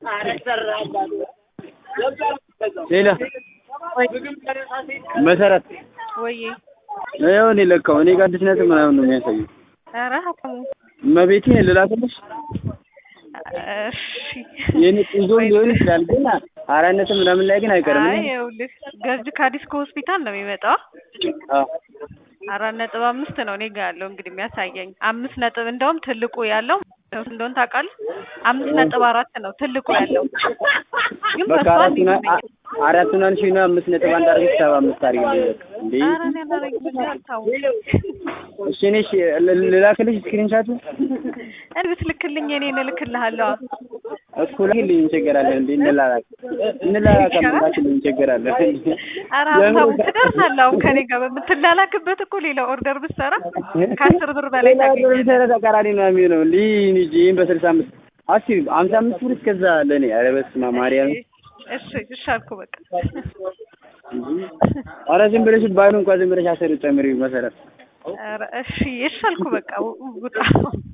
ሌላ መሰረት ወይ ይኸው እኔ ለካው እኔ ጋር አዲስ ነጥብ ምናምን ነው የሚያሳየው። ኧረ ሀብታሙ እመቤቴን ልላክልሽ እሺ የኔ ቆንጆ ሊሆን ይችላል ግን አራት ነጥብ ምናምን ላይ ግን አይቀርም። አይ ይኸውልህ ገርጅ ካዲስኮ ሆስፒታል ነው የሚመጣው አዎ አራት ነጥብ አምስት ነው እኔ ጋር ያለው እንግዲህ የሚያሳየኝ አምስት ነጥብ እንደውም ትልቁ ያለው እንደሆነ ታውቃለህ አምስት ነጥብ አራት ነው ትልቁ ያለው ግን በቃ በሷ አራቱን አ- አራቱን አንሺና አምስት ነጥብ አንድ አድርገሽ ሰባ አምስት አድርጊልኝ በቃ እንዴ ኧረ እኔ አላደርግም ሀብታሙ እሺ እኔ እሺ ል- ልላክልሽ ስክሪንሻቱ እኔ ብትልክልኝ እኔን እልክልሃለሁ እኮ ላኪልኝ እንቸገራለን እንዴ እንላላክ እንላላክ ላኪልኝ እንቸገራለን ኧረ ሀብታሙ ትደርሳለህ አሁን ከኔ ጋር በምትላላክበት እኮ ሌላ ኦርደር ብትሰራ ከአስር ብር በላይ ታገኛለህ ለምሳሌ ተቃራኒ ነው የሚሆነው እንዲህ እንጂ ይህን በስልሳ አምስት አስቢ ሀምሳ አምስት ብር እስከዛ ለእኔ ኧረ በስመ አብ ማርያም እሺ እሺ አልኩ በቃ ኧረ ዝም ብለሽ ባይሉ እንኳን ዝም ብለሽ አስር ጨምሪ መሰረት ኧረ እሺ እሺ አልኩ በቃ ውጣ